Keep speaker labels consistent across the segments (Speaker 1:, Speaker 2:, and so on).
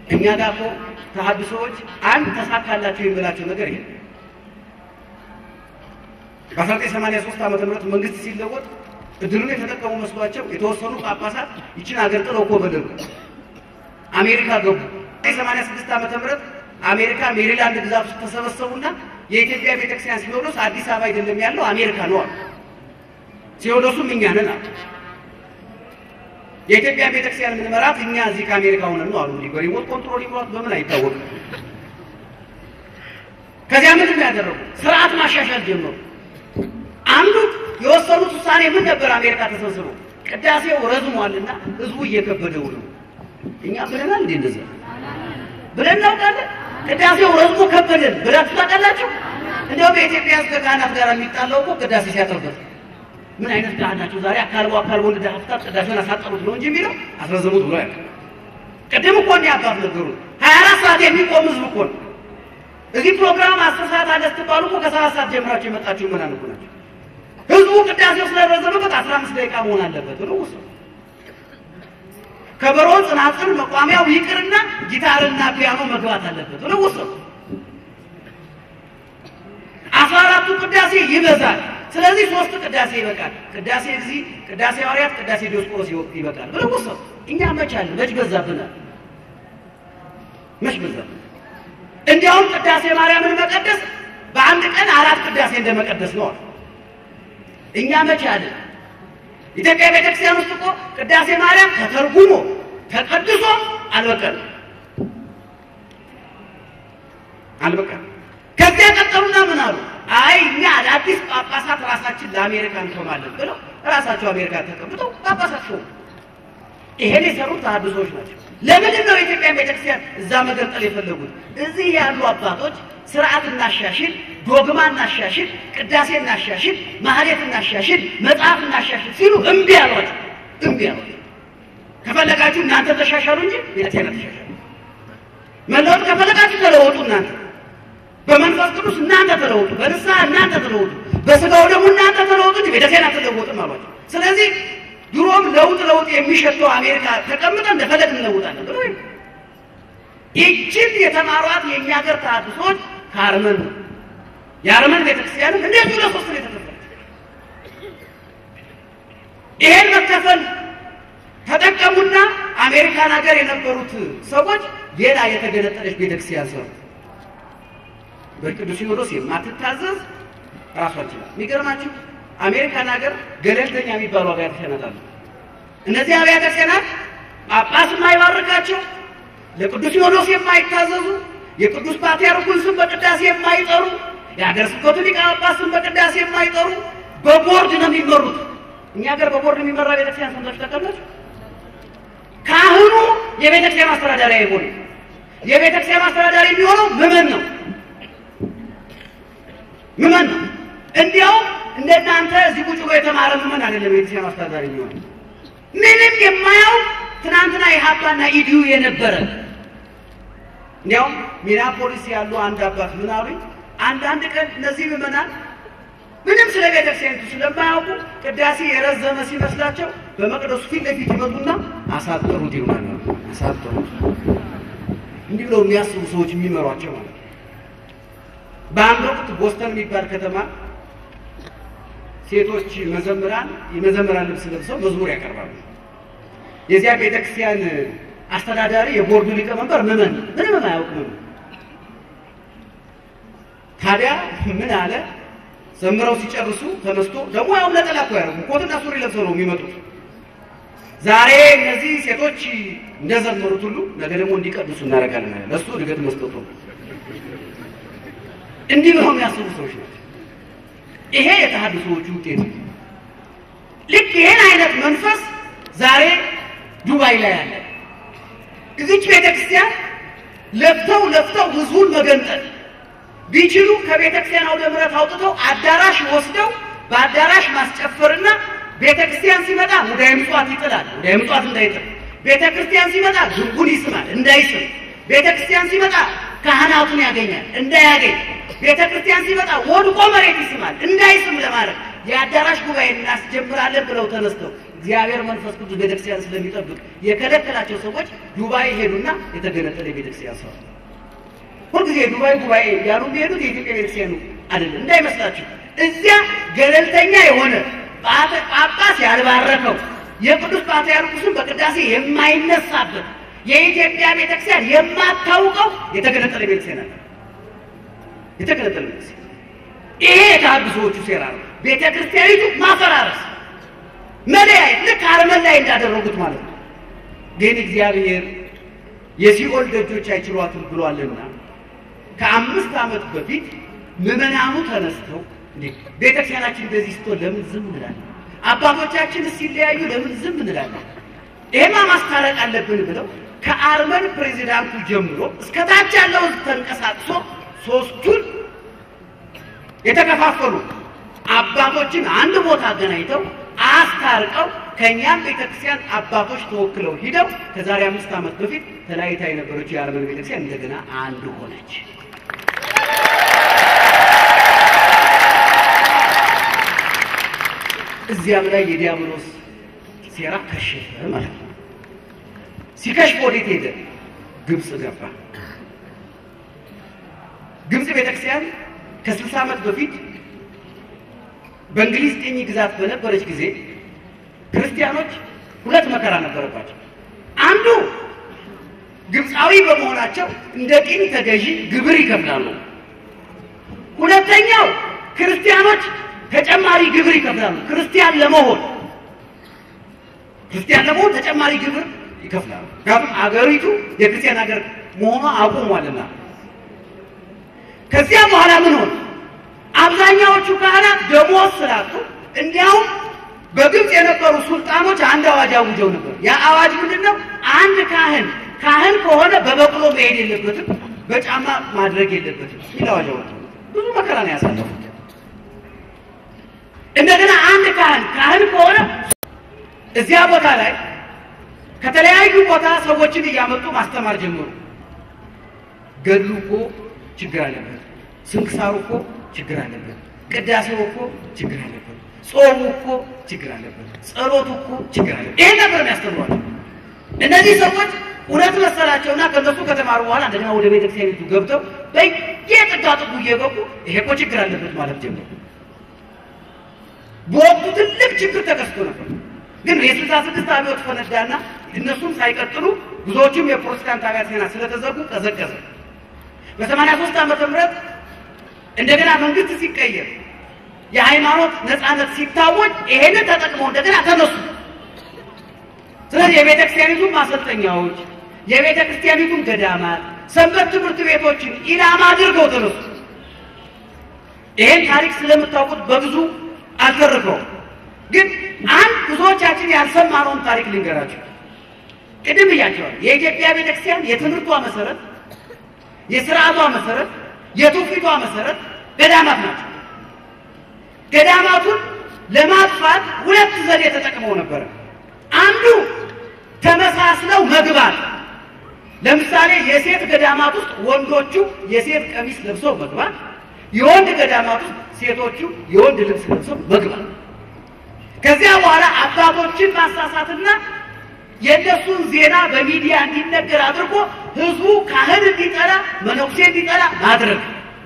Speaker 1: እኛ ጋር እኮ ተሐድሶዎች አንድ ተሳካላቸው የሚላቸው ነገር ይሄ በ1983 ዓመተ ምህረት መንግስት ሲለወጥ እድሉን የተጠቀሙ መስሏቸው የተወሰኑ ጳጳሳት ይችን ሀገር ጥለው እኮ በደሉ አሜሪካ ገቡ። 86 ዓመተ ምህረት አሜሪካ ሜሪላንድ ግዛት ውስጥ ተሰበሰቡና የኢትዮጵያ ቤተክርስቲያን ሲኖዶስ አዲስ አበባ አይደለም ያለው አሜሪካ ነው አሉ። ሲኖዶሱም እኛ ነን አሉ። የኢትዮጵያ ቤተክርስቲያን የምንመራት እኛ እዚህ ከአሜሪካ ሆነን ነው አሉ። እንግዲህ በሪሞት ኮንትሮል ይምሯት በምን አይታወቅም። ከዚያ ምንድን ነው ያደረጉ? ስርዓት ማሻሻል ጀመሩ። አንዱ የወሰኑት ውሳኔ ምን ነበር? አሜሪካ ተሰብስበው ቅዳሴው ረዝሟልና ህዝቡ እየከበደው ነው። እኛ ብለናል እንዴ እንደዚህ ብለን እናውቃለን። ቅዳሴው ረዝሞ ከበደን ብላችሁ ታውቃላችሁ? እንደው በኢትዮጵያ ህዝብ ከካህናት ጋር የሚጣላው እኮ ቅዳሴ ሲያጠርበት ምን አይነት ካህን ናቸው? ዛሬ አካልቦ አካልቦ እንደ ዳፍታት ቅዳሴውን አሳጠሩት ነው እንጂ የሚለው አስረዘሙት ብሎ ያውቃል። ቅድም እኮ እንዲህ አባት ነገሩ ሀያ አራት ሰዓት የሚቆም ህዝብ እኮ ነው። እዚህ ፕሮግራም አስር ሰዓት አለ ስትባሉ እኮ ከሰባት ሰዓት ጀምራችሁ የመጣችሁ ምን እኮ ናቸው። ህዝቡ ቅዳሴው ስለረዘመበት አስራ አምስት ደቂቃ መሆን አለበት ብሎ ወሰኑ። ከበሮ፣ ጽናጽል፣ መቋሚያው ይቅርና ጊታርና ፒያኖ መግባት አለበት ብለው ወሰኑ። አስራ አራቱ ቅዳሴ ይበዛል። ስለዚህ ሶስት ቅዳሴ ይበቃል። ቅዳሴ ጊዜ፣ ቅዳሴ ሐዋርያት፣ ቅዳሴ ዲዮስቆሮስ ይበቃል ብለው ወሰኑ። እኛ መቻል መች በዛብናል? መች በዛብናል? እንዲያውም ቅዳሴ ማርያምን መቀደስ በአንድ ቀን አራት ቅዳሴ እንደመቀደስ ነው። እኛ መቼ አለ ኢትዮጵያ ቤተክርስቲያን ውስጥ እኮ ቅዳሴ ማርያም ተተርጉሞ ተቀድሶ አልበቀም አልበቀም። ከዚያ ቀጠሉና ምን አሉ? አይ እኛ አዳዲስ ጳጳሳት ራሳችን ለአሜሪካ እንሾማለን ብለው ራሳቸው አሜሪካ ተቀምጠው ጳጳሳት ሾሙ። ይሄን የሰሩት ተሐድሶዎች ናቸው። ለምንድን ነው የኢትዮጵያ ቤተክርስቲያን እዛ መገንጠል የፈለጉት? እዚህ ያሉ አባቶች ስርዓት እናሻሽል፣ ዶግማ እናሻሽል፣ ቅዳሴ እናሻሽል፣ ማህሌት እናሻሽል፣ መጽሐፍ እናሻሽል ሲሉ እምቢ አሏቸው። እምቢ አሏቸው። ከፈለጋችሁ እናንተ ተሻሻሉ እንጂ ቤተክርስቲያን ተሻሻሉ። መለወጥ ከፈለጋችሁ ተለወጡ እናንተ በመንፈስ ቅዱስ እናንተ ተለወጡ፣ በንስሐ እናንተ ተለወጡ፣ በስጋው ደግሞ እናንተ ተለወጡ እንጂ ቤተክርስቲያን አትለወጥም አሏቸው። ስለዚህ ድሮም ለውጥ ለውጥ የሚሸተው አሜሪካ ተቀምጠን እንደፈለግ እንለውጣለን ብሎ ይችን የተማሯት የእኛ ሀገር ተሐድሶች ከአርመን ነው። የአርመን ቤተክርስቲያንም እንደዚሁ ለሶስት ነው የተከፈለች። ይሄን መከፈል ተጠቀሙና አሜሪካን ሀገር የነበሩት ሰዎች ሌላ የተገነጠለች ቤተክርስቲያን ሰሩ። በቅዱስ ሲኖዶስ የማትታዘዝ ራሷን ይችላል። የሚገርማችሁ አሜሪካን ሀገር ገለልተኛ የሚባሉ አብያተ ክርስቲያናት አሉ። እነዚህ አብያተ ክርስቲያናት ጳጳስ የማይባርካቸው ለቅዱስ ሲኖዶስ የማይታዘዙ የቅዱስ ፓትርያርኩን ስም በቅዳሴ የማይጠሩ የሀገረ ስብከቱ ሊቀ ጳጳስን በቅዳሴ የማይጠሩ በቦርድ ነው የሚመሩት። እኛ ሀገር በቦርድ የሚመራ ቤተክርስቲያን ሰምታችሁ ታውቃላችሁ? ካህኑ የቤተክርስቲያን አስተዳዳሪ አይሆንም። የቤተክርስቲያን አስተዳዳሪ የሚሆነው ምዕመን ነው። ምዕመን ነው። እንዲያውም እንደናንተ እዚህ ቁጭ ብሎ የተማረ ምዕመን አይደለም የቤተክርስቲያን አስተዳዳሪ የሚሆነው ምንም የማያውቅ ትናንትና የሀፓና ኢዲዩ የነበረ እንዲያውም ሚኒያፖሊስ ያሉ አንድ አባት ምን አሉኝ፣ አንዳንድ ቀን እነዚህ ምዕመናን ምንም ስለ ቤተክርስቲያኒቱ ስለማያውቁ ቅዳሴ የረዘመ ሲመስላቸው በመቅደሱ ፊት ለፊት ይመጡና አሳጥሩት ይሉናል። አሳጥሩት እንዲህ ብለው የሚያስቡ ሰዎች የሚመሯቸው ማለት ነው። በአንድ ወቅት ቦስተን የሚባል ከተማ ሴቶች መዘምራን የመዘምራን ልብስ ለብሰው መዝሙር ያቀርባሉ። የዚያ ቤተክርስቲያን አስተዳዳሪ የቦርዱ ሊቀመንበር ምዕመን ምንም የማያውቅ ምዕመን። ታዲያ ምን አለ? ዘምረው ሲጨርሱ ተነስቶ ደግሞ ያው ነጠላ እኮ ያደረጉ ኮትና ሱሪ ለብሰው ነው የሚመጡት። ዛሬ እነዚህ ሴቶች እንደዘመሩት ሁሉ ነገ ደግሞ እንዲቀድሱ እናደርጋለን አለ። ለእሱ እድገት መስጠቱ ነው። እንዲህ ብለው የሚያስቡ ሰዎች ናቸው። ይሄ የተሐድሶዎቹ ውጤት ነው። ልክ ይሄን አይነት መንፈስ ዛሬ ዱባይ ላይ አለ። እዚች ቤተ ክርስቲያን ለፍተው ለፍተው ህዝቡን መገንጠል ቢችሉ ከቤተ ክርስቲያን አውደ ምሕረት አውጥተው አዳራሽ ወስደው በአዳራሽ ማስጨፈርና ቤተ ክርስቲያን ሲመጣ ሙዳየ ምጽዋት ይጥላል፣ ሙዳየ ምጽዋት እንዳይጥል። ቤተ ክርስቲያን ሲመጣ ድርጉን ይስማል፣ እንዳይስም። ቤተ ክርስቲያን ሲመጣ ካህናቱን ያገኛል፣ እንዳያገኝ። ቤተ ክርስቲያን ሲመጣ ወድቆ መሬት ይስማል፣ እንዳይስም ለማድረግ የአዳራሽ ጉባኤ እናስጀምራለን ብለው ተነስተው እግዚአብሔር መንፈስ ቅዱስ ቤተክርስቲያን ስለሚጠብቅ የከለከላቸው ሰዎች ዱባይ ሄዱና የተገነጠለ ቤተክርስቲያን ሰሩ። ሁልጊዜ ዱባይ ጉባኤ ያሉ የሚሄዱት የኢትዮጵያ ቤተክርስቲያኑ አይደለም እንዳይመስላችሁ። እዚያ ገለልተኛ የሆነ ጳጳስ ያልባረከው የቅዱስ ፓትርያርኩስን በቅዳሴ የማይነሳበት የኢትዮጵያ ቤተክርስቲያን የማታውቀው የተገነጠለ ቤተክርስቲያን አለ። የተገነጠለ ቤተክርስቲያን ይሄ የተሐድሶዎቹ ሴራ ነው። ቤተክርስቲያኒቱ ማፈራረስ፣ መለያየት ልክ አርመን ላይ እንዳደረጉት ማለት ነው። ግን እግዚአብሔር የሲኦል ደጆች አይችሏትም ብሏልና ከአምስት ዓመት በፊት ምዕመናኑ ተነስተው እንዴ ቤተክርስቲያናችን እንደዚህ ስትሆን ለምን ዝም እንላለን? አባቶቻችን ሲለያዩ ለምን ዝም እንላለን? ይሄማ ማስታረቅ አለብን ብለው ከአርመን ፕሬዚዳንቱ ጀምሮ እስከ ታች ያለው ተንቀሳቅሶ ሶስቱን የተከፋፈሉ አባቶችን አንድ ቦታ አገናኝተው አስታርቀው ከእኛም ቤተክርስቲያን አባቶች ተወክለው ሂደው ከዛሬ አምስት ዓመት በፊት ተለያይታ የነበረችው የአርመን ቤተክርስቲያን እንደገና አንድ ሆነች። እዚያም ላይ የዲያብሎስ ሴራ ከሸፈ ማለት ነው። ሲከሽፍ ወዴት ሄደ? ግብፅ ገባ። ግብፅ ቤተክርስቲያን ከስልሳ ዓመት በፊት በእንግሊዝ ቅኝ ግዛት በነበረች ጊዜ ክርስቲያኖች ሁለት መከራ ነበረባቸው። አንዱ ግብፃዊ በመሆናቸው እንደ ቅኝ ተገዢ ግብር ይከፍላሉ። ሁለተኛው ክርስቲያኖች ተጨማሪ ግብር ይከፍላሉ። ክርስቲያን ለመሆን ክርስቲያን ለመሆን ተጨማሪ ግብር ይከፍላሉ። ምክንያቱም አገሪቱ የክርስቲያን ሀገር መሆኗ አቁሟልና። ከዚያ በኋላ ምን ሆነ? አብዛኛዎቹ ካህናት ደሞዝ ስላጡ እንዲያውም በግብፅ የነበሩ ሱልጣኖች አንድ አዋጅ አውጀው ነበር። ያ አዋጅ ምንድን ነው? አንድ ካህን ካህን ከሆነ በበቅሎ መሄድ የለበትም፣ በጫማ ማድረግ የለበትም የሚል አዋጅ አወጡ። ብዙ መከራ ነው ያሳለፉት። እንደገና አንድ ካህን ካህን ከሆነ እዚያ ቦታ ላይ ከተለያዩ ቦታ ሰዎችን እያመጡ ማስተማር ጀመሩ። ገድሉ እኮ ችግር አለበት፣ ስንክሳሩ እኮ ችግር አለበት፣ ቅዳሴው እኮ ችግር አለበት፣ ጾሙ እኮ ችግር አለበት፣ ጸሎቱ እኮ ችግር አለበት። ይሄን ነበር የሚያስተምሯል። እነዚህ ሰዎች እውነት መሰላቸውና ከነሱ ከተማሩ በኋላ እንደገና ወደ ቤተክርስቲያኒቱ ገብተው በየጥጋ ጥጉ እየገቡ ይሄ እኮ ችግር አለበት ማለት ጀመሩ። በወቅቱ ትልቅ ችግር ተከስቶ ነበር። ግን የስልሳ ስድስት አብዮት ፈነዳና እነሱም ሳይቀጥሉ ብዙዎቹም የፕሮቴስታንት አብያተ ክርስቲያናት ስለተዘጉ ቀዘቀዘ። በሰማንያ ሦስት ዓመተ ምህረት እንደገና መንግስት ሲቀየር የሃይማኖት ነፃነት ሲታወጅ ይሄንን ተጠቅመው እንደገና ተነሱ። ስለዚህ የቤተ ክርስቲያኒቱን ማሰልጠኛዎች፣ የቤተ ክርስቲያኒቱን ገዳማት፣ ሰንበት ትምህርት ቤቶችን ኢላማ አድርገው ተነሱ። ይሄን ታሪክ ስለምታውቁት በብዙ አልተርከው ግን አንድ ብዙዎቻችን ያልሰማነውን ታሪክ ልንገራቸው። ቅድም እያቸዋል የኢትዮጵያ ቤተክርስቲያን የትምህርቷ መሰረት፣ የስርዓቷ መሰረት፣ የትውፊቷ መሰረት ገዳማት ናቸው። ገዳማቱን ለማጥፋት ሁለት ዘዴ ተጠቅመው ነበረ። አንዱ ተመሳስለው መግባት። ለምሳሌ የሴት ገዳማት ውስጥ ወንዶቹ የሴት ቀሚስ ለብሰው መግባት፣ የወንድ ገዳማት ውስጥ ሴቶቹ የወንድ ልብስ ለብሰው መግባት። ከዚያ በኋላ አባቶችን ማሳሳትና የእነሱን ዜና በሚዲያ እንዲነገር አድርጎ ህዝቡ ካህን እንዲጠላ መነኩሴ እንዲጠላ ማድረግ።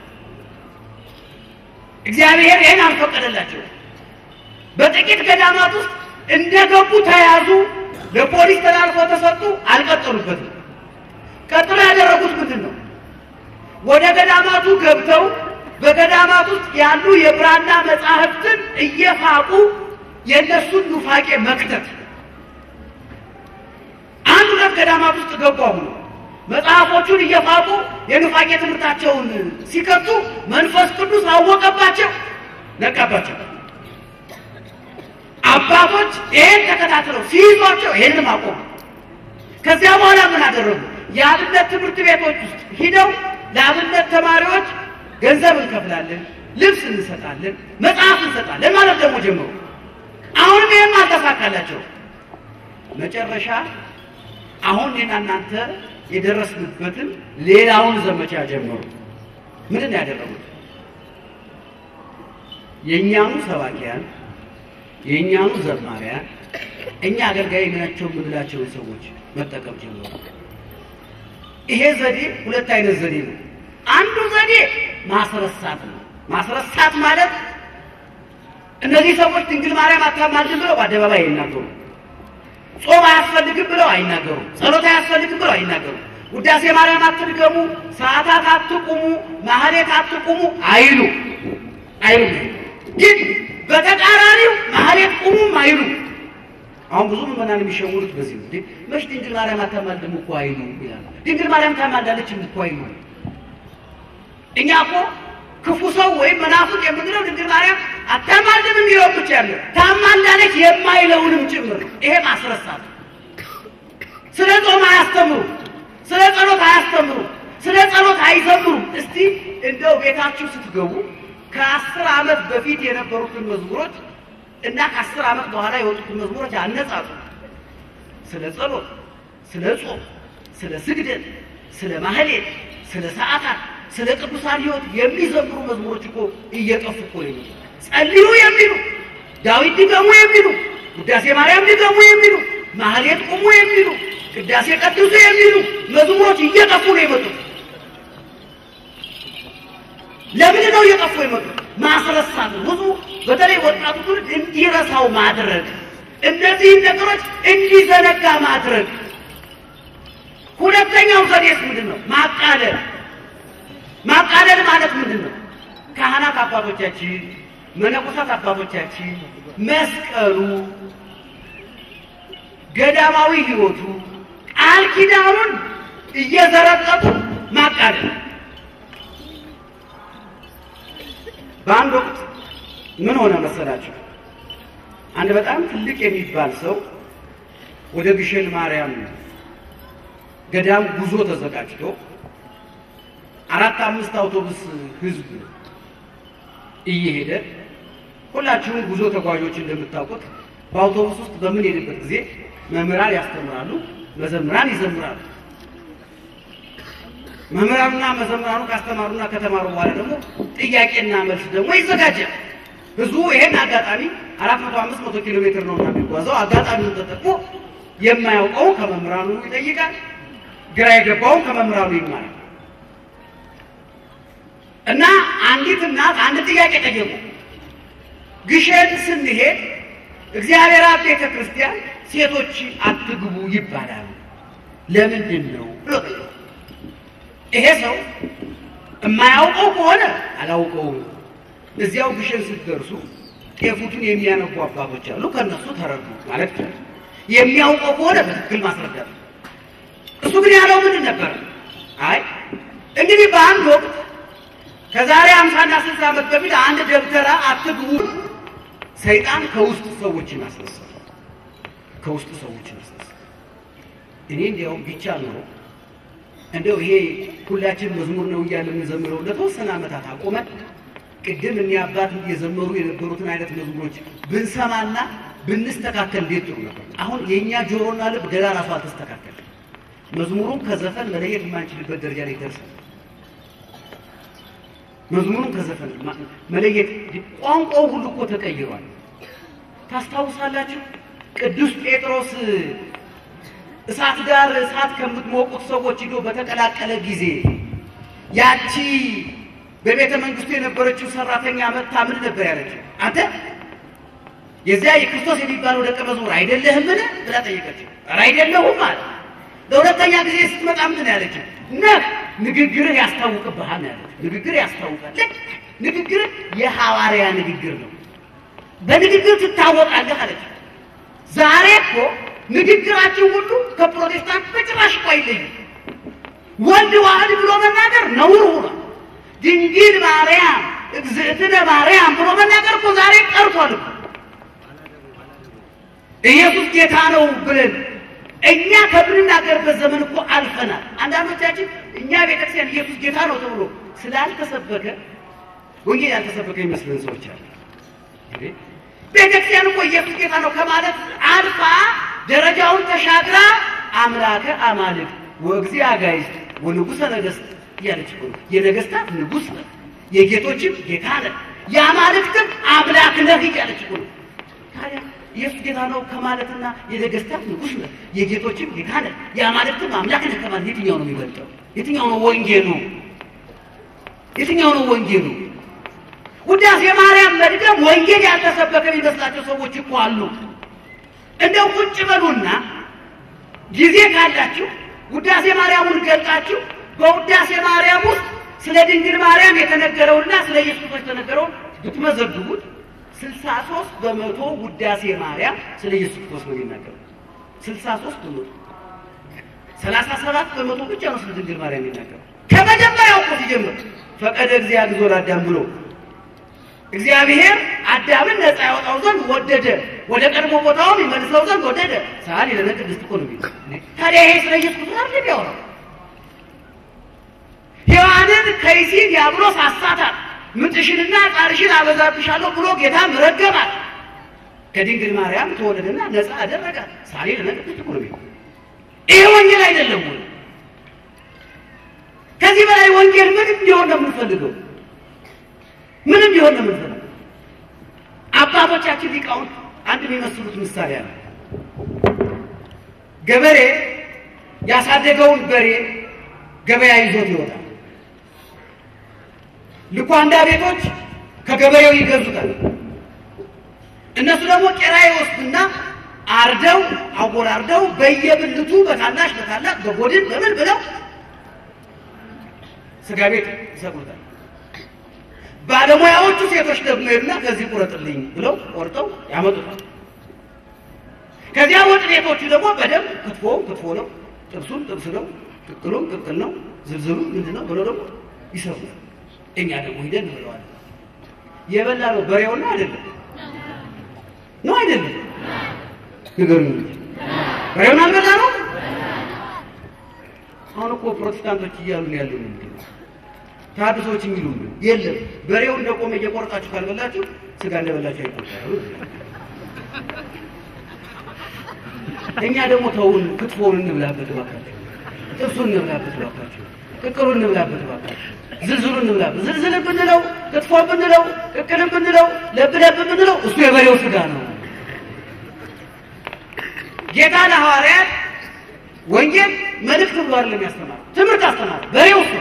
Speaker 1: እግዚአብሔር ይህን አልፈቀደላቸው። በጥቂት ገዳማት ውስጥ እንደገቡ ተያዙ፣ ለፖሊስ ተላልፎ ተሰጡ፣ አልቀጠሉበትም። ቀጥሎ ያደረጉት ምንድን ነው? ወደ ገዳማቱ ገብተው በገዳማት ውስጥ ያሉ የብራና መጻሕፍትን እየፋቁ የእነሱን ኑፋቄ መክተት። አንድ ሁለት ገዳማት ውስጥ ገቡ። አሁኑ መጽሐፎቹን እየፋቁ የኑፋቄ ትምህርታቸውን ሲከቱ መንፈስ ቅዱስ አወቀባቸው፣ ነቃባቸው። አባቶች ይሄን ተከታትለው ሲይዟቸው ይሄንም አቆሙ። ከዚያ በኋላ ምን አደረጉ? የአብነት ትምህርት ቤቶች ውስጥ ሂደው ለአብነት ተማሪዎች ገንዘብ እንከፍላለን፣ ልብስ እንሰጣለን፣ መጽሐፍ እንሰጣለን ማለት ደግሞ ጀመሩ። አሁንም ይህም አልተሳካላቸው። መጨረሻ አሁን እኔና እናንተ የደረስንበትን ሌላውን ዘመቻ ጀመሩ። ምንድን ነው ያደረጉት? የእኛኑ ሰባኪያን የእኛኑ ዘማሪያን እኛ አገልጋይ ናቸው የምንላቸውን ሰዎች መጠቀም ጀምሩ። ይሄ ዘዴ ሁለት አይነት ዘዴ ነው። አንዱ ዘዴ ማስረሳት ነው። ማስረሳት ማለት እነዚህ ሰዎች ድንግል ማርያም አታማልድም ብለው በአደባባይ አይናገሩ። ጾም አያስፈልግም ብለው አይናገሩ። ጸሎት አያስፈልግም ብለው አይናገሩ። ውዳሴ ማርያም አትድገሙ፣ ሰዓታት አትቁሙ፣ ማህሌት አትቁሙ አይሉ አይሉ። ግን በተቃራኒው ማህሌት ቁሙም አይሉ። አሁን ብዙ ምዕመናን የሚሸውሩት በዚህ ነው። መች ድንግል ማርያም አታማልድም እኮ አይሉ ይላል። ድንግል ማርያም ታማልዳለች እኮ አይሉ። እኛ እኮ ክፉ ሰው ወይም መናፍቅ የምንለው ድንግል ማርያም አታማልድም የሚለው ብቻ ያለ ታማልዳለች የማይለውንም ጭምር ነው። ይሄ ማስረሳት። ስለ ጾም አያስተምሩ፣ ስለ ጸሎት አያስተምሩ፣ ስለ ጸሎት አይዘምሩ። እስቲ እንደው ቤታችሁ ስትገቡ ከአስር ዓመት በፊት የነበሩትን መዝሙሮች እና ከአስር ዓመት በኋላ የወጡትን መዝሙሮች አነጻጹ። ስለ ጸሎት፣ ስለ ጾም፣ ስለ ስግደት፣ ስለ ማህሌት፣ ስለ ሰዓታት ስለ ቅዱሳን ሕይወት የሚዘምሩ መዝሙሮች እኮ እየጠፉ እኮ ነው። ጸልዩ የሚሉ ዳዊት ድገሙ የሚሉ ውዳሴ ማርያም ድገሙ የሚሉ ማህሌት ቁሙ የሚሉ ቅዳሴ ቀድሱ የሚሉ መዝሙሮች እየጠፉ ነው የመጡት። ለምን ነው እየጠፉ የመጡት? ማስረሳት ብዙ በተለይ ወጣቱ ትውልድ እንዲረሳው ማድረግ፣ እነዚህን ነገሮች እንዲዘነጋ ማድረግ። ሁለተኛው ዘዴስ ምንድን ነው? ማቃለል ማቃለል ማለት ምንድን ነው? ካህናት አባቶቻችን፣ መነኮሳት አባቶቻችን መስቀሉ፣ ገዳማዊ ሕይወቱ፣ ቃል ኪዳኑን እየዘረጠጡ ማቃለል። በአንድ ወቅት ምን ሆነ መሰላችሁ? አንድ በጣም ትልቅ የሚባል ሰው ወደ ግሸን ማርያም ገዳም ጉዞ ተዘጋጅቶ አራት አምስት አውቶቡስ ህዝብ እየሄደ ሁላችሁም ጉዞ ተጓዦች እንደምታውቁት በአውቶቡስ ውስጥ በምንሄድበት ጊዜ መምህራን ያስተምራሉ፣ መዘምራን ይዘምራሉ። መምህራኑና መዘምራኑ ካስተማሩና ከተማሩ በኋላ ደግሞ ጥያቄና መልስ ደግሞ ይዘጋጃል። ህዝቡ ይሄን አጋጣሚ አራት መቶ አምስት መቶ ኪሎ ሜትር ነው የሚጓዘው። አጋጣሚውን ተጠቅሞ የማያውቀው ከመምህራኑ ይጠይቃል፣ ግራ የገባውን ከመምህራኑ ይማራል። እና አንዲት እናት አንድ ጥያቄ ጠየቁ። ግሸን ስንሄድ እግዚአብሔር አብ ቤተ ክርስቲያን ሴቶች አትግቡ ይባላል ለምንድን ነው ብሎ ጠየቁ። ይሄ ሰው የማያውቀው ከሆነ አላውቀውም፣ እዚያው ግሸን ስትደርሱ ጤፉቱን የሚያነቡ አባቶች አሉ፣ ከእነሱ ተረዱ ማለት ነው። የሚያውቀው ከሆነ በትክክል ማስረዳት። እሱ ግን ያለው ምንድን ነበር? አይ እንግዲህ በአንድ ወቅት ከዛሬ አምሳና ስልሳ ዓመት በፊት አንድ ደብተራ አትግቡ፣ ሰይጣን ከውስጥ ሰዎችን አስነሳል። ከውስጥ ሰዎችን አስነሳል። እኔ እንዲያውም ቢቻ ነው እንደው ይሄ ሁላችን መዝሙር ነው እያለ የምንዘምረው ለተወሰነ ዓመታት አቆመን። ቅድም እኒ አባት እየዘመሩ የነበሩትን አይነት መዝሙሮች ብንሰማና ብንስተካከል እንዴት ጥሩ ነበር። አሁን የእኛ ጆሮና ልብ ገና ራሱ አልተስተካከል። መዝሙሩን ከዘፈን መለየት የማንችልበት ደረጃ ላይ ደርሰን መዝሙሩን ከዘፈን መለየት ቋንቋው ሁሉ እኮ ተቀይሯል። ታስታውሳላችሁ? ቅዱስ ጴጥሮስ እሳት ጋር እሳት ከምትሞቁት ሰዎች ሂዶ በተቀላቀለ ጊዜ ያቺ በቤተ መንግስቱ የነበረችው ሰራተኛ መጥታ ምን ነበር ያለችው? አንተ የዚያ የክርስቶስ የሚባለው ደቀ መዝሙር አይደለህምን ብላ ጠየቀችው። ኧረ አይደለሁም አለ። ለሁለተኛ ጊዜ ስትመጣ ምንድን ነው ያለችው? ነህ ንግግርህ ያስታውቅብሃል ነው ያለችው። ንግግር ያስታውቃል። ልክ ንግግርህ የሐዋርያ ንግግር ነው። በንግግር ትታወቃለህ አለችው። ዛሬ እኮ ንግግራችን ሁሉ ከፕሮቴስታንት በጭራሽ እኮ አይለይም። ወልድ ዋህድ ብሎ መናገር ነውር ሆኗል። ድንግል ማርያም እግዝእትነ ማርያም ብሎ መናገር እኮ ዛሬ ቀርቷል እኮ። ኢየሱስ ጌታ ነው ብለን እኛ ከምንናገርበት ዘመን እኮ አልፈናል። አንዳንዶቻችን እኛ ቤተክርስቲያን ኢየሱስ ጌታ ነው ተብሎ ስላልተሰበከ ወንጌል ያልተሰበከ ይመስለን ሰዎች አሉ። ቤተክርስቲያን እኮ ኢየሱስ ጌታ ነው ከማለት አልፋ ደረጃውን ተሻግራ አምላከ አማልክት ወእግዚእ አጋዕዝት ወንጉሠ ነገሥት እያለች እኮ ነው። የነገሥታት ንጉሥ ነህ፣ የጌቶችም ጌታ ነህ፣ የአማልክትም አምላክ ነህ እያለች እኮ ነው። ታዲያ ኢየሱስ ጌታ ነው ከማለትና የነገስታት ንጉሥ ነህ የጌቶችም ጌታ ነህ የአማልክትም አምላክ ነህ ከማለት የትኛው ነው የሚበልጠው? የትኛው ነው ወንጌሉ? የትኛው ነው ወንጌሉ? ውዳሴ ማርያም መድገም ወንጌል ያልተሰበከ የሚመስላቸው ሰዎች እኮ አሉ። እንደው ቁጭ በሉና ጊዜ ካላችሁ ውዳሴ ማርያሙን ገልጣችሁ በውዳሴ ማርያም ውስጥ ስለ ድንግል ማርያም የተነገረውና ስለ ኢየሱስ ክርስቶስ የተነገረውን ብትመዘግቡት ስልሳ ሶስት በመቶ ውዳሴ ማርያም ስለ ኢየሱስ ክርስቶስ ነው የሚናገረው። ስልሳ ሶስት በመቶ ሰላሳ ሰባት በመቶ ብቻ ነው ስለ ድንግል ማርያም የሚናገረው። ከመጀመሪያው እኮ ሲጀምር ፈቀደ እግዚአብሔር ዞር አዳም ብሎ እግዚአብሔር አዳምን ነፃ ያወጣው ዘንድ ወደደ፣ ወደ ቀድሞ ቦታውም ይመልሰው ዘንድ ወደደ። ሳል ለነ ቅድስት እኮ ነው የሚለው። ታዲያ ይሄ ስለ ኢየሱስ ክርስቶስ አይደል የሚያወራው? ሔዋንን ከይሲ ዲያብሎስ አሳታት፣ ምጥሽንና ጣርሽን አበዛብሻለሁ ብሎ ጌታም ረገማት። ከድንግል ማርያም ተወለደና ነፃ አደረጋት። ሳሌ ለነ ቅድስት እኮ ነው የሚለው። ይሄ ወንጌል አይደለም ወይ? ከዚህ በላይ ወንጌል ምንም ቢሆን ነው የምንፈልገው? ምንም ቢሆን ነው የምንፈልገው? አባቶቻችን ሊቃውንት አንድ የሚመስሉት ምሳሌ አለ። ገበሬ ያሳደገውን በሬ ገበያ ይዞት ይወጣል። ልኳንዳ ቤቶች ከገበሬው ይገዙታል። እነሱ ደግሞ ቄራ ይወስዱና አርደው አወራርደው በየብልቱ በታናሽ በታላቅ በጎድን በምን ብለው ስጋ ቤት ይሰቅሉታል። ባለሙያዎቹ ሴቶች ደግሞ ሄዱና ከዚህ ቁረጥልኝ ብለው ቆርጠው ያመጡታል። ከዚያ ወጥ ቤቶቹ ደግሞ በደንብ ክትፎውን ክትፎ ነው፣ ጥብሱን ጥብስ ነው፣ ቅቅሉን ቅቅል ነው፣ ዝልዝሉ ምንድን ነው ብለው ደግሞ ይሰሩታል። እኛ ደግሞ ሂደን ብለዋል። የበላ ነው በሬውና አይደለም ነው አይደለም? ንገሩኝ እንጂ በሬውን አልበላ ነው። አሁን እኮ ፕሮቴስታንቶች እያሉ ነው ያለው ምንድን ነው ተሐድሶች የሚሉ የለም። በሬው እንደቆመ እየቆረጣችሁ ካልበላችሁ ስጋ እንደበላችሁ አይቆጠሩ። እኛ ደግሞ ተውን፣ ክትፎውን እንብላበት እባካችሁ፣ ጥብሱን እንብላበት እባካችሁ፣ ቅቅሉን እንብላበት እባካችሁ፣ ዝልዝሉን እንብላበት። ዝልዝል ብንለው፣ ክትፎ ብንለው፣ ቅቅልን ብንለው፣ ለብ ለብ ብንለው እሱ የበሬው ስጋ ነው። ጌታ ለሐዋርያት ወንጌል መልእክት ብሎ አይደለም ያስተማረው፣ ትምህርት አስተማረ። በሬው እሱ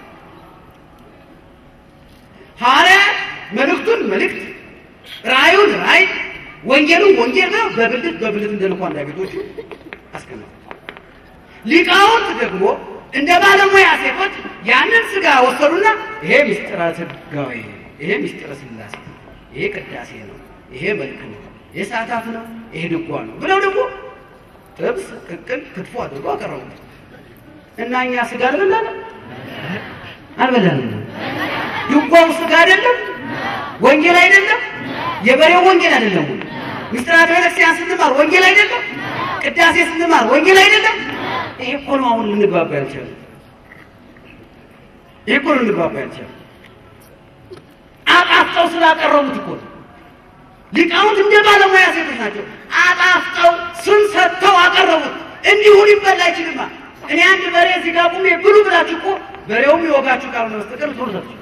Speaker 1: ሐዋርያት መልእክቱን መልእክት፣ ራእዩን ራእይ፣ ወንጌሉን ወንጌል ነው በብልት በብልት እንደ ልኳንዳ ቤቶቹ አስቀመጡ። ሊቃውንት ደግሞ እንደ ባለሙያ ሴቶች ያንን ስጋ ወሰዱና ይሄ ምስጢረ ሥጋዌ፣ ይሄ ምስጢረ ሥላሴ፣ ይሄ ቅዳሴ ነው፣ ይሄ መልክ ነው፣ ይሄ ሰዓታት ነው፣ ይሄ ድጓ ነው ብለው ደግሞ ጥብስ፣ ቅቅል፣ ክትፎ አድርጎ አቀረቡት እና እኛ ስጋ አልበላንም አልበላንም። ድጓው ስጋ አይደለም? ወንጌል አይደለም? የበሬው ወንጌል አይደለም? ምስጢራተ ቤተክርስቲያን ስንማር ወንጌል አይደለም? ቅዳሴ ስንማር ወንጌል አይደለም? ይሄ እኮ ነው አሁን ልንግባባ ያልቻለው። ይሄ እኮ ነው ልንግባባ ያልቻለው። አጣፍጠው ስላቀረቡት እኮ ነው። ሊቃውንት እንደ ባለሙያ ሴቶች ናቸው። አጣፍጠው ስም ሰጥተው አቀረቡት። እንዲሁ ሊበላ አይችልማ። እኔ አንድ በሬ እዚህ ጋር ቁሜ ብሉ ብላችሁ እኮ በሬውም ይወጋችሁ ካልሆነ በስተቀር ቶርታችሁ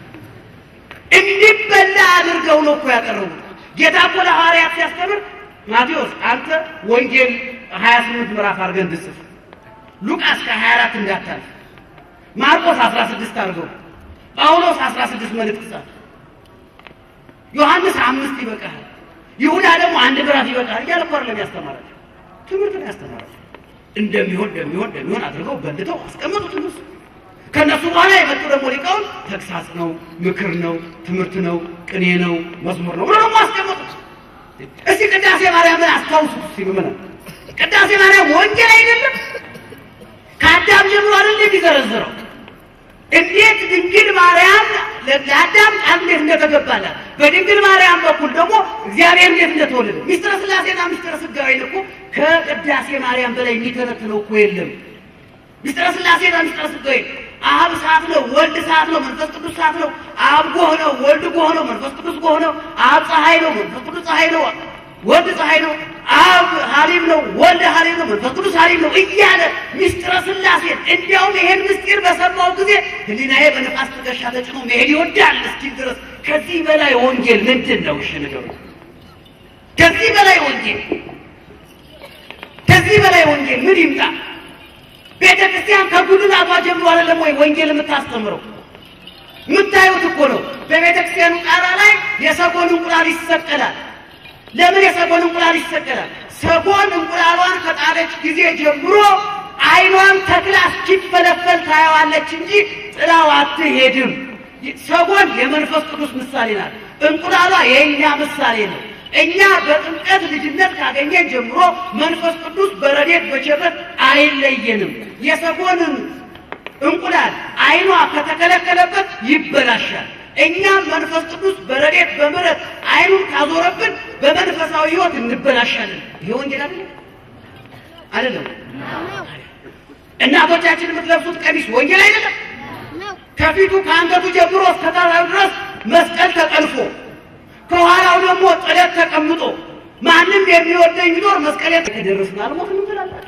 Speaker 1: እንዲበላ አድርገው ነው እኮ ያቀረቡት። ጌታ እኮ ለሐዋርያት ሲያስተምር ማቴዎስ አንተ ወንጌል ሀያ ስምንት ምዕራፍ አድርገህ እንድጽፍ፣ ሉቃስ ከሀያ አራት እንዳታልፍ፣ ማርቆስ አስራ ስድስት አድርገው፣ ጳውሎስ አስራ ስድስት መልእክት ጻፍ፣ ዮሐንስ አምስት ይበቃል፣ ይሁዳ ደግሞ አንድ ምዕራፍ ይበቃል እያለ እኮ አይደለም ያስተማራቸው፣ ትምህርት ነው ያስተማራቸው። እንደሚሆን እንደሚሆን እንደሚሆን አድርገው በልተው አስቀመጡት እነሱ ከነሱ በኋላ የመጡ ደግሞ ሊቃውንት ተግሳጽ ነው፣ ምክር ነው፣ ትምህርት ነው፣ ቅኔ ነው፣ መዝሙር ነው ብሎ ደግሞ አስቀመጡት። እስቲ ቅዳሴ ማርያምን አስታውሱት። እስቲ ምመና ቅዳሴ ማርያም ወንጌል አይደለም? ከአዳም ጀምሮ አይደል የሚዘረዝረው? እንዴት ድንግል ማርያም ለአዳም ቃል እንዴት እንደተገባላት በድንግል ማርያም በኩል ደግሞ እግዚአብሔር እንዴት እንደተወለደ ሚስጥረ ሥላሴና ሚስጥረ ሥጋዌን እኮ ከቅዳሴ ማርያም በላይ የሚተነትነው እኮ የለም። ሚስጥረ ሥላሴና ሚስጥረ ሥጋዌ አብ እሳት ነው፣ ወልድ እሳት ነው፣ መንፈስ ቅዱስ እሳት ነው። አብ ጎህ ነው፣ ወልድ ጎህ ነው፣ መንፈስ ቅዱስ ጎህ ነው። አብ ፀሐይ ነው፣ መንፈስ ቅዱስ ፀሐይ ነው፣ ወልድ ፀሐይ ነው። አብ ሐሊም ነው፣ ወልድ ሐሊም ነው፣ መንፈስ ቅዱስ ሐሊም ነው እያለ ሚስጥረ ሥላሴን እንዲያውም ይሄን ምስጢር በሰማው ጊዜ ሕሊናዬ በነፋስ ትከሻ ተጭኖ መሄድ ይወዳል እስኪል ድረስ ከዚህ በላይ ወንጌል ምንድን ነው? እሺ ንገሩ። ከዚህ በላይ ወንጌል ከዚህ በላይ ወንጌል ምን ይምጣ? ቤተ ክርስቲያን ከጉልላቷ ጀምሮ አይደለም ወይ ወንጌል የምታስተምረው? የምታዩት እኮ ነው። በቤተ ክርስቲያኑ ጣራ ላይ የሰጎን እንቁላል ይሰቀላል። ለምን የሰጎን እንቁላል ይሰቀላል? ሰጎን እንቁላሏን ከጣለች ጊዜ ጀምሮ ዓይኗን ተክላ እስኪፈለፈል ታየዋለች እንጂ ጥላው አትሄድም። ሰጎን የመንፈስ ቅዱስ ምሳሌ ናት። እንቁላሏ የእኛ ምሳሌ ነው። እኛ በጥምቀት ልጅነት ካገኘን ጀምሮ መንፈስ ቅዱስ በረዴት በቸበት አይለየንም። የሰጎንን እንቁላል ዓይኗ ከተከለከለበት ይበላሻል። እኛም መንፈስ ቅዱስ በረዴት በምሕረት ዓይኑን ካዞረብን በመንፈሳዊ ሕይወት እንበላሻለን። ይሄ ወንጌል አይደለም አይደለም። እናቶቻችን የምትለብሱት ቀሚስ ወንጌል አይደለም። ከፊቱ ከአንገቱ ጀምሮ እስከ ታራው ድረስ መስቀል ተጠልፎ ከኋላው ደግሞ ጥለት ተቀምጦ ማንም የሚወደኝ ቢኖር መስቀሌ ከደረስን አልሞትም ትላላችሁ፣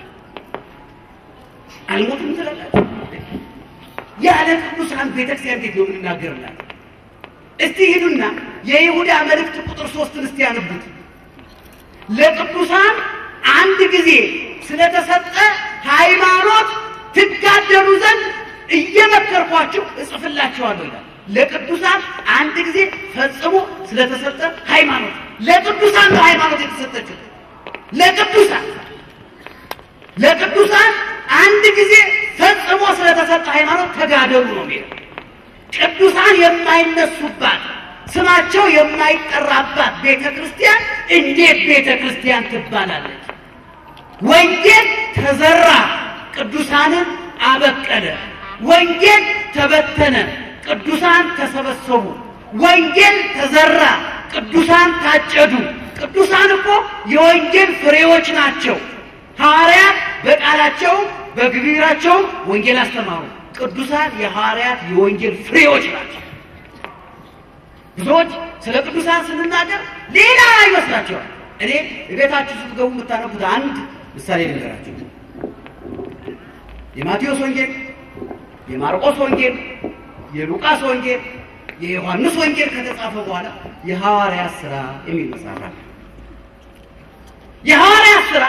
Speaker 1: አልሞትም ትላላችሁ። ያለ ቅዱሳን ቤተክርስቲያን እንዴት ነው የምንናገርላት? እስቲ ሂዱና የይሁዳ መልእክት ቁጥር ሶስትን እስቲ ያንቡት። ለቅዱሳን አንድ ጊዜ ስለተሰጠ ሃይማኖት ትጋደሉ ዘንድ እየመከርኳችሁ እጽፍላችኋለሁ ይላል። ለቅዱሳን አንድ ጊዜ ፈጽሞ ስለተሰጠ ሃይማኖት ለቅዱሳን ነው ሃይማኖት የተሰጠችው። ለቅዱሳን ለቅዱሳን አንድ ጊዜ ፈጽሞ ስለተሰጠ ሃይማኖት ተጋደሉ ነው የሚለው። ቅዱሳን የማይነሱባት ስማቸው የማይጠራባት ቤተ ክርስቲያን እንዴት ቤተ ክርስቲያን ትባላለች? ወንጌል ተዘራ፣ ቅዱሳንን አበቀለ። ወንጌል ተበተነ፣ ቅዱሳን ተሰበሰቡ። ወንጌል ተዘራ፣ ቅዱሳን ታጨዱ። ቅዱሳን እኮ የወንጌል ፍሬዎች ናቸው። ሐዋርያት በቃላቸው በግብራቸው ወንጌል አስተማሩ። ቅዱሳን የሐዋርያት የወንጌል ፍሬዎች ናቸው። ብዙዎች ስለ ቅዱሳን ስንናገር ሌላ ይመስላቸዋል። እኔ ቤታችሁ ስትገቡ የምታነቡት አንድ ምሳሌ ልንገራችሁ። የማቴዎስ ወንጌል፣ የማርቆስ ወንጌል፣ የሉቃስ ወንጌል፣ የዮሐንስ ወንጌል ከተጻፈ በኋላ የሐዋርያት ሥራ የሚል መጽሐፍ አለ። የሐዋርያት ሥራ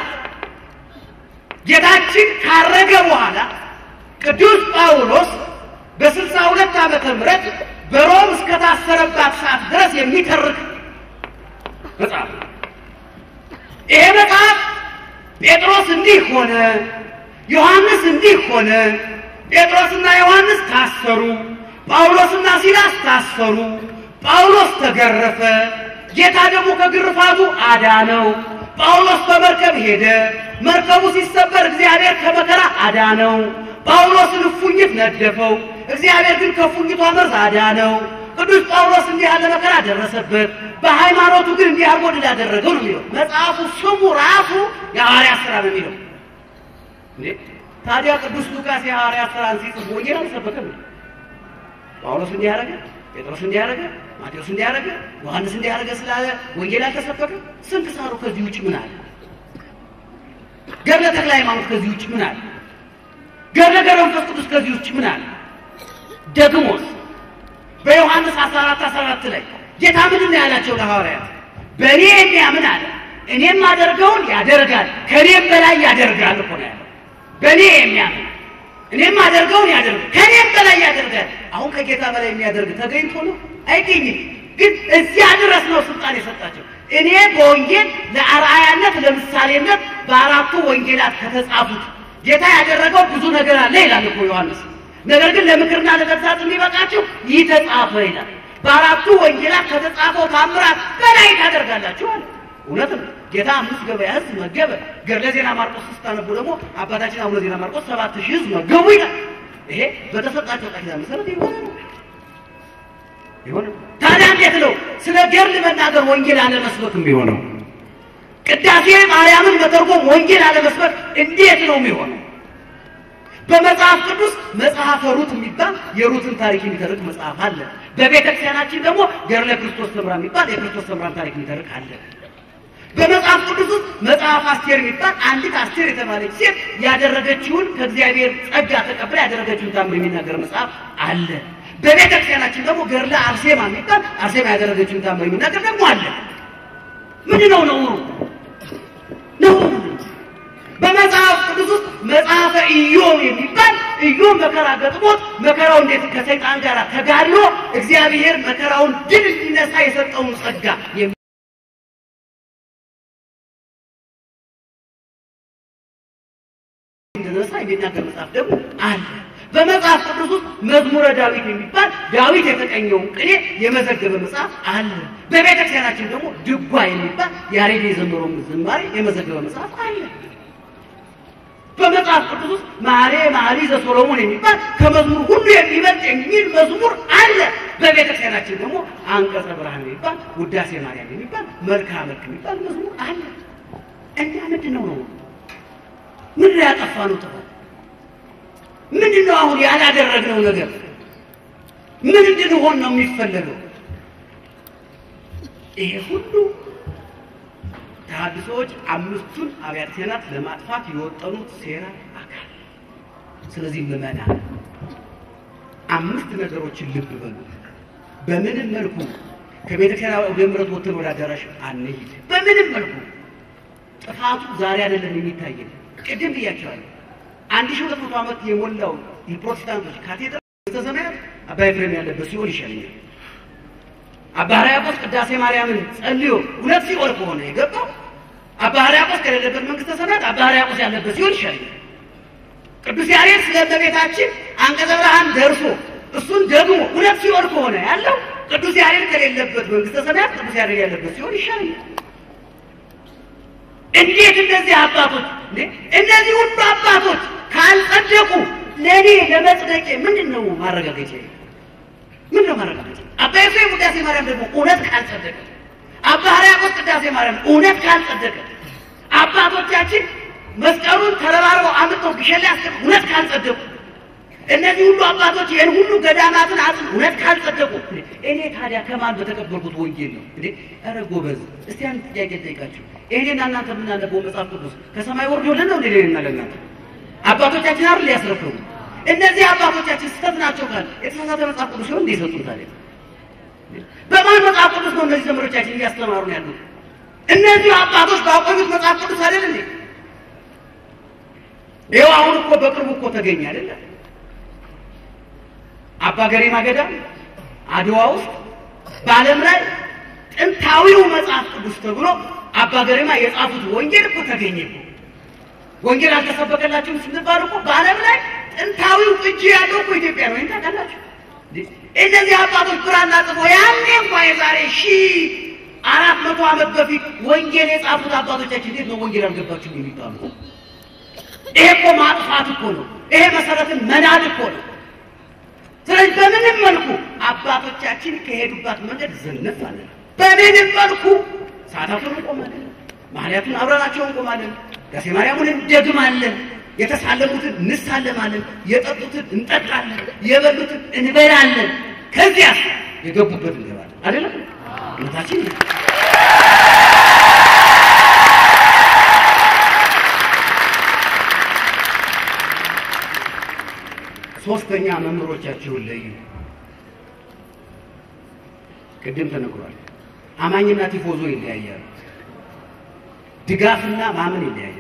Speaker 1: ጌታችን ካረገ በኋላ ቅዱስ ጳውሎስ በስልሳ ሁለት ዓመተ ምህረት በሮም እስከታሰረባት ሰዓት ድረስ የሚተርክ መጽሐፍ ነው። ይሄ መጽሐፍ ጴጥሮስ እንዲህ ሆነ፣ ዮሐንስ እንዲህ ሆነ፣ ጴጥሮስና ዮሐንስ ታሰሩ፣ ጳውሎስና ሲላስ ታሰሩ፣ ጳውሎስ ተገረፈ፣ ጌታ ደግሞ ከግርፋቱ አዳነው። ጳውሎስ በመርከብ ሄደ፣ መርከቡ ሲሰበር እግዚአብሔር ከመከራ አዳነው። ጳውሎስን እፉኝት ነደፈው፣ እግዚአብሔር ግን ከእፉኝቷ መርዝ አዳነው። ቅዱስ ጳውሎስ እንዲህ ያለ መከራ ደረሰበት፣ በሃይማኖቱ ግን እንዲህ አድርጎ ድል አደረገው ነው የሚለው መጽሐፉ። ስሙ ራሱ የሐዋርያት ሥራ ነው የሚለው። እንዴ ታዲያ ቅዱስ ሉቃስ የሐዋርያት ሥራን ሲጽፍ ወንጌል አልሰበከም? ጳውሎስ እንዲህ ያደረገ፣ ጴጥሮስ እንዲህ ያደረገ፣ ማቴዎስ እንዲህ ያደረገ፣ ዮሐንስ እንዲህ ያደረገ ስላለ ወንጌል አልተሰበከም? ስንክሳሩ ከዚህ ውጭ ምን አለ? ገድለ ተክለ ሃይማኖት ከዚህ ውጭ ምን አለ? ገድለ ገብረ መንፈስ ቅዱስ ከዚህ ውጭ ምን አለ? ደግሞስ በዮሐንስ 14 14 ላይ ጌታ ምንድን ነው ያላቸው ለሐዋርያት? በእኔ የሚያምን አለ እኔም አደርገውን ያደርጋል ከእኔም በላይ ያደርጋል እኮ ነው ያለው። በእኔ የሚያምን እኔም አደርገውን ያደርጋል ከእኔም በላይ ያደርጋል። አሁን ከጌታ በላይ የሚያደርግ ተገኝቶ ነው አይገኝም። ግን እዚያ ድረስ ነው ስልጣን የሰጣቸው። እኔ በወንጌል ለአርአያነት ለምሳሌነት በአራቱ ወንጌላት ከተጻፉት ጌታ ያደረገው ብዙ ነገር አለ ይላል እኮ ዮሐንስ። ነገር ግን ለምክርና ለተግሳጽ የሚበቃችሁ ይህ ተጻፈ ይላል። በአራቱ ወንጌላት ከተጻፈው ታምራት በላይ ታደርጋላችሁ አለ። እውነትም ጌታ አምስት ገበያ ሕዝብ መገበ። ገድለ ዜና ማርቆስ ስታነቡ ደግሞ አባታችን አቡነ ዜና ማርቆስ ሰባት ሺህ ሕዝብ መገቡ ይላል። ይሄ በተሰጣቸው ቃል ኪዳን መሰረት የሆነ ነው የሆነ ታዲያ እንዴት ነው ስለ ገድል መናገር ወንጌል አለመስበክ የሚሆነው? ቅዳሴ ማርያምን መተርጎም ወንጌል አለመስበክ እንዴት ነው የሚሆነው? በመጽሐፍ ቅዱስ መጽሐፈ ሩት የሚባል የሩትን ታሪክ የሚተርክ መጽሐፍ አለ። በቤተ ክርስቲያናችን ደግሞ ገድለ ክርስቶስ ሰምራ የሚባል የክርስቶስ ሰምራን ታሪክ የሚተርክ አለ። በመጽሐፍ ቅዱስ ውስጥ መጽሐፍ አስቴር የሚባል አንዲት አስቴር የተባለች ሴት ያደረገችውን ከእግዚአብሔር ጸጋ ተቀብላ ያደረገችውን ታምር የሚናገር መጽሐፍ አለ። በቤተ ክርስቲያናችን ደግሞ ገድለ አርሴማ የሚባል አርሴማ ያደረገችውን ታምር የሚናገር ደግሞ አለ። ምንድን ነው ነውሩ? ነውሩ በመጽሐፍ ቅዱስ ውስጥ መጽሐፈ ኢዮብ የሚባል ኢዮብ መከራ ገጥሞት መከራው እንዴት ከሰይጣን ጋር ተጋድሎ እግዚአብሔር መከራውን ድል እንዲነሳ የሰጠውን ጸጋ እንዲነሳ የሚናገር መጽሐፍ ደግሞ አለ። በመጽሐፍ ቅዱስ ውስጥ መዝሙረ ዳዊት የሚባል ዳዊት የተቀኘውን ቅኔ የመዘገበ መጽሐፍ አለ። በቤተ ክርስቲያናችን ደግሞ ድጓ የሚባል ያሬድ የዘመረውን ዝማሬ የመዘገበ መጽሐፍ አለ። በመጽሐፍ ቅዱስ ውስጥ ማሬ ማሪ ዘሶሎሞን የሚባል ከመዝሙር ሁሉ የሚበልጥ የሚል መዝሙር አለ። በቤተ ክርስቲያናችን ደግሞ አንቀጸ ብርሃን የሚባል ውዳሴ ማርያም የሚባል መልክዓ መልክ የሚባል መዝሙር አለ። እኛ ምንድን ነው ነው ምንድን ያጠፋ ነው ጥፋት ምንድን ነው አሁን ያላደረግነው ነገር ምን እንድንሆን ነው የሚፈለገው? ይሄ ሁሉ ተሐድሶዎች አምስቱን አብያተ ክርስቲያናት ለማጥፋት የወጠኑት ሴራ አካል። ስለዚህ ምዕመናን አምስት ነገሮችን ልብ በሉ። በምንም መልኩ ከቤተ ክርስቲያን ወደ ምሕረት ወጥተን ወደ አዳራሽ አንሂድ። በምንም መልኩ ጥፋቱ ዛሬ አይደለም የሚታየን። ቅድም ብያቸዋለሁ። አንድ ሺህ ሁለት መቶ ዓመት የሞላው የፕሮቴስታንቶች ካቴድራል በተሰማያት አባ ኤፍሬም ያለበት ሲኦል ይሻለኛል። አባ ሕርያቆስ ቅዳሴ ማርያምን ጸልዮ ሁለት ሲኦል ከሆነ የገባው አባ ሕርያቆስ ከሌለበት መንግስተ ሰማያት አባ ሕርያቆስ ያለበት ሲኦል ይሻለኛል። ቅዱስ ያሬድ ስለ እመቤታችን አንቀጸ ብርሃን ደርሶ እሱን ደግሞ ሁለት ሲኦል ከሆነ ያለው ቅዱስ ያሬድ ከሌለበት መንግስተ ሰማያት ቅዱስ ያሬድ ያለበት ሲኦል ይሻለኛል። እንዴት እነዚህ አባቶች እነዚህ ሁሉ አባቶች ካልጸደቁ ለእኔ ለመጽደቄ ምንድን ነው ማረጋገጫ? ምንድን ነው ማረጋገጫ? አባ ኤፍሬም ቅዳሴ ማርያም ደግሞ እውነት ካልጸደቀ፣ አባ ሕርያቆስ ቅዳሴ ማርያም እውነት ካልጸደቀ፣ አባቶቻችን መስቀሉን ተረባርበው አምጥተው ግሸን ላይ አስቀምጠው እውነት ካልጸደቁ፣ እነዚህ ሁሉ አባቶች ይህን ሁሉ ገዳማትን አጽን እውነት ካልጸደቁ፣ እኔ ታዲያ ከማን በተቀበልኩት ወንጌል ነው እንዴ? ኧረ ጎበዝ፣ እስቲ አንድ ጥያቄ ጠይቃችሁ ይሄንና እናንተ የምናነበው መጽሐፍ ቅዱስ ከሰማይ ወርዶልን ነው እንዴ? ለእኔና ለእናንተ አባቶቻችን አይደል ያስረከቡ? እነዚህ አባቶቻችን ስህተት ናቸው ካል የተሳሳተ መጽሐፍ ቅዱስ ሲሆን እንዴ ሰጡን ታዲያ? በማን መጽሐፍ ቅዱስ ነው እነዚህ ዘመዶቻችን እያስተማሩ ነው ያሉት? እነዚህ አባቶች ባቆዩት መጽሐፍ ቅዱስ አይደል እንዴ? ይኸው አሁን እኮ በቅርቡ እኮ ተገኘ አይደለ? አባ ገሪማ ገዳም አድዋ ውስጥ በዓለም ላይ ጥንታዊው መጽሐፍ ቅዱስ ተብሎ አባ ገሪማ የጻፉት ወንጌል እኮ ተገኘ እኮ። ወንጌል አልተሰበከላችሁም ስንባል እኮ በዓለም ላይ ጥንታዊው እጅ ያለው እኮ ኢትዮጵያ ነው። ይህን ታውቃላችሁ? እነዚህ አባቶች ብራና ጽፎ ያኔ እንኳ የዛሬ ሺህ አራት መቶ ዓመት በፊት ወንጌል የጻፉት አባቶቻችን እንዴት ነው ወንጌል አልገባችሁም የሚባሉ? ይሄ እኮ ማጥፋት እኮ ነው። ይሄ መሰረትን መናድ እኮ ነው። ስለዚህ በምንም መልኩ አባቶቻችን ከሄዱባት መንገድ ዝንፍ አለ። በምንም መልኩ ሰዓታቱን እንቆማለን፣ ማህሌቱን አብረናቸው እንቆማለን፣ ዳሴ ማርያሙን እንደግማለን፣ የተሳለሙትን እንሳለማለን፣ የጠጡትን እንጠጣለን፣ የበሉትን እንበላለን። ከዚያስ የገቡበት እንገባለን። አይደለም እውነታችን ሶስተኛ መምህሮቻችሁን ለዩ። ቅድም ተነግሯል። አማኝና ቲፎዞ ይለያያሉ። ድጋፍና ማመን ይለያያሉ።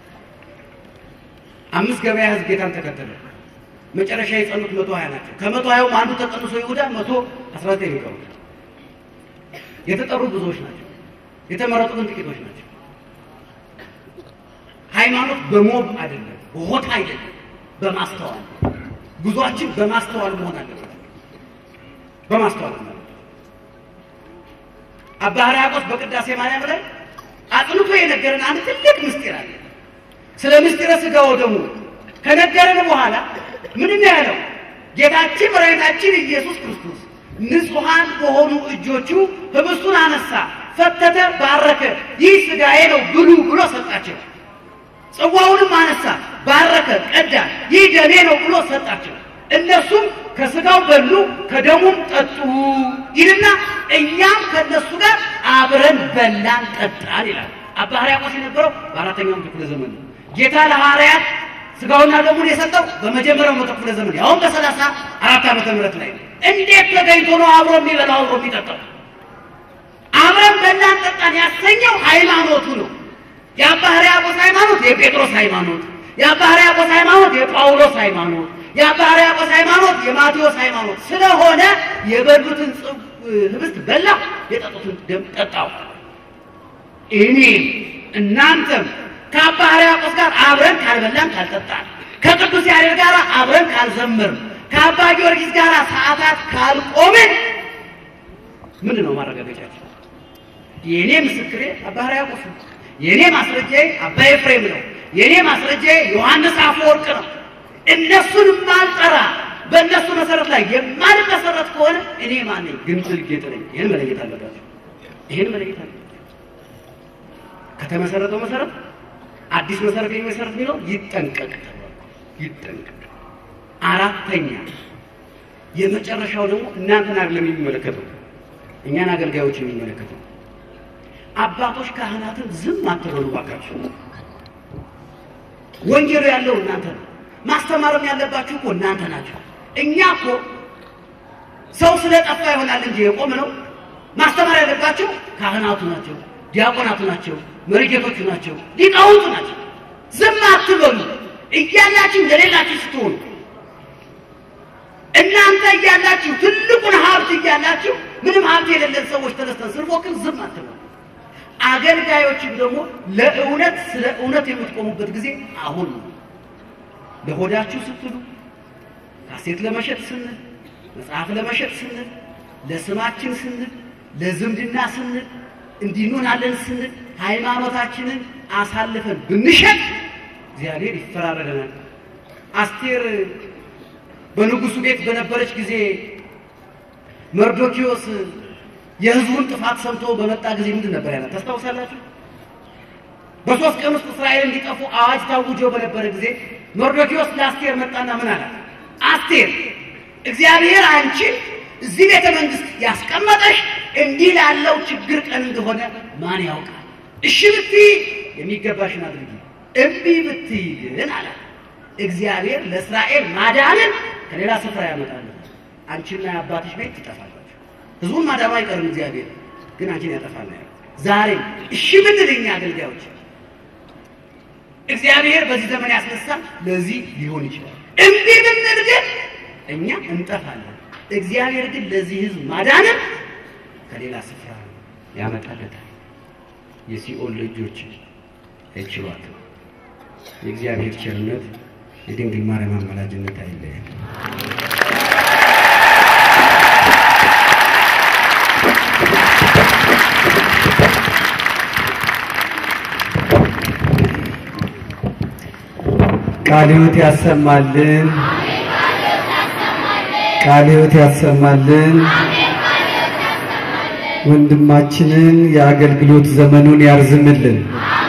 Speaker 1: አምስት ገበያ ህዝብ ጌታን ተከተለ። መጨረሻ የጸኑት መቶ ሀያ ናቸው። ከመቶ ሀያውም አንዱ ተቀንሶ ይሁዳ መቶ አስራ ዘጠኝ የሚቀሩት የተጠሩ ብዙዎች ናቸው። የተመረጡ ግን ጥቂቶች ናቸው። ሃይማኖት በሞብ አይደለም፣ በሆታ አይደለም፣ በማስተዋል ጉዟችን በማስተዋል መሆን አለበት። በማስተዋል ማለት አባ ሕርያቆስ በቅዳሴ ማርያም ላይ አጥንቶ የነገረን አንድ ትልቅ ምስጢር አለ። ስለ ምስጢረ ሥጋ ወደሙ ከነገረን በኋላ ምንድን ነው ያለው? ጌታችን መድኃኒታችን ኢየሱስ ክርስቶስ ንጹሐን በሆኑ እጆቹ ህብስቱን አነሳ፣ ፈተተ፣ ባረከ። ይህ ሥጋዬ ነው ብሉ ብሎ ሰጣቸው። ጽዋውንም አነሳ፣ ባረከ፣ ቀዳ። ይህ ደሜ ነው ብሎ ሰጣቸው። እነሱም ከሥጋው በሉ ከደሙም ጠጡ ይልና እኛም ከእነሱ ጋር አብረን በላን ጠጣን ይላል። አባ ሕርያቆስ የነበረው በአራተኛው ክፍለ ዘመን ነው። ጌታ ለሐዋርያት ሥጋውና ደሙን የሰጠው በመጀመሪያው መቶ ክፍለ ዘመን ያውም በሰላሳ አራት ዓመተ ምህረት ላይ ነው። እንዴት ተገኝቶ ነው አብሮ የሚበላው አብሮ የሚጠጣው? አብረን በላን ጠጣን ያሰኘው ሃይማኖቱ ነው። የአባ ሕርያቆስ ሃይማኖት የጴጥሮስ ሃይማኖት፣ የአባ ሕርያቆስ ሃይማኖት የጳውሎስ ሃይማኖት፣ የአባ ሕርያቆስ ሃይማኖት የማቴዎስ ሃይማኖት ስለሆነ የበሉትን ህብስት በላሁ፣ የጠጡትን ደም ጠጣሁ። እኔም እናንተም ከአባ ሕርያቆስ ጋር አብረን ካልበላን ካልጠጣን፣ ከቅዱስ ያሬድ ጋር አብረን ካልዘመርን፣ ከአባ ጊዮርጊስ ጋር ሰዓታት ካልቆምን ምንድን ነው ማረጋገጫቸው? የእኔ ምስክሬ አባ ሕርያቆስ ነው። የእኔ ማስረጃዬ አባ ኤፍሬም ነው። የእኔ ማስረጃዬ ዮሐንስ አፈወርቅ ነው። እነሱን ማልጠራ በእነሱ መሰረት ላይ የማልመሰረት ከሆነ እኔ ማን ነኝ? ግንጽል ጌጥ ነኝ። ይህን መለየት አለባቸው። ይህን መለየት አለባቸው። ከተመሰረተው መሰረት አዲስ መሰረት የሚመሰረት የሚለው ይጠንቀቅ ይጠንቀቅ። አራተኛ የመጨረሻው ደግሞ እናንተን አይደለም የሚመለከተው እኛን አገልጋዮች የሚመለከተው አባቶች ካህናትን ዝም አትበሉ ባካችሁ። ወንጌሉ ያለው እናንተ ነው። ማስተማርም ያለባችሁ እኮ እናንተ ናቸው። እኛ እኮ ሰው ስለጠፋ ይሆናል እንጂ የቆም ነው። ማስተማር ያለባቸው ካህናቱ ናቸው፣ ዲያቆናቱ ናቸው፣ መሪጌቶቹ ናቸው፣ ሊቃውንቱ ናቸው። ዝም አትበሉ። እያላችሁ እንደሌላችሁ ስትሆኑ እናንተ እያላችሁ ትልቁን ሀብት እያላችሁ ምንም ሀብት የሌለን ሰዎች ተነስተን ስንፎክር ዝም አትበሉ። አገልጋዮችም ደግሞ ለእውነት ስለ እውነት የምትቆሙበት ጊዜ አሁን ነው። ለሆዳችሁ ስትሉ ካሴት ለመሸጥ ስንል፣ መጽሐፍ ለመሸጥ ስንል፣ ለስማችን ስንል፣ ለዝምድና ስንል፣ እንዲንሆናለን ስንል ሃይማኖታችንን አሳልፈን ብንሸጥ እግዚአብሔር ይፈራረደናል። አስቴር በንጉሱ ቤት በነበረች ጊዜ መርዶኪዎስ የሕዝቡን ጥፋት ሰምቶ በመጣ ጊዜ ምንድን ነበር ያላት? ታስታውሳላችሁ? በሶስት ቀን ውስጥ እስራኤል እንዲጠፉ አዋጅ ታውጆ በነበረ ጊዜ መርዶኪዎስ ለአስቴር መጣና ምን አላት? አስቴር እግዚአብሔር አንቺ እዚህ ቤተ መንግስት ያስቀመጠሽ እንዲህ ላለው ችግር ቀን እንደሆነ ማን ያውቃል? እሺ ብትይ የሚገባሽን አድርጊ፣ እምቢ ብትይ ግን አላት እግዚአብሔር ለእስራኤል ማዳንን ከሌላ ስፍራ ያመጣል። አንቺና የአባትሽ ቤት ትጠፋላችሁ። ህዝቡን ማዳኑ አይቀርም። እግዚአብሔር ግን አንቺን ያጠፋል። ዛሬም እሺ ብንል እኛ አገልጋዮች እግዚአብሔር በዚህ ዘመን ያስነሳል። ለዚህ ሊሆን ይችላል። እምቢ ብንል ግን እኛ እንጠፋለን። እግዚአብሔር ግን ለዚህ ህዝብ ማዳንን ከሌላ ስፍራ ያመጣለታል። የሲኦል ልጆች አይችሏትም። የእግዚአብሔር ቸርነት የድንግል ማርያም አማላጅነት አይለየን።
Speaker 2: ቃለ ሕይወት ያሰማልን። ቃለ ሕይወት ያሰማልን። ወንድማችንን የአገልግሎት ዘመኑን ያርዝምልን።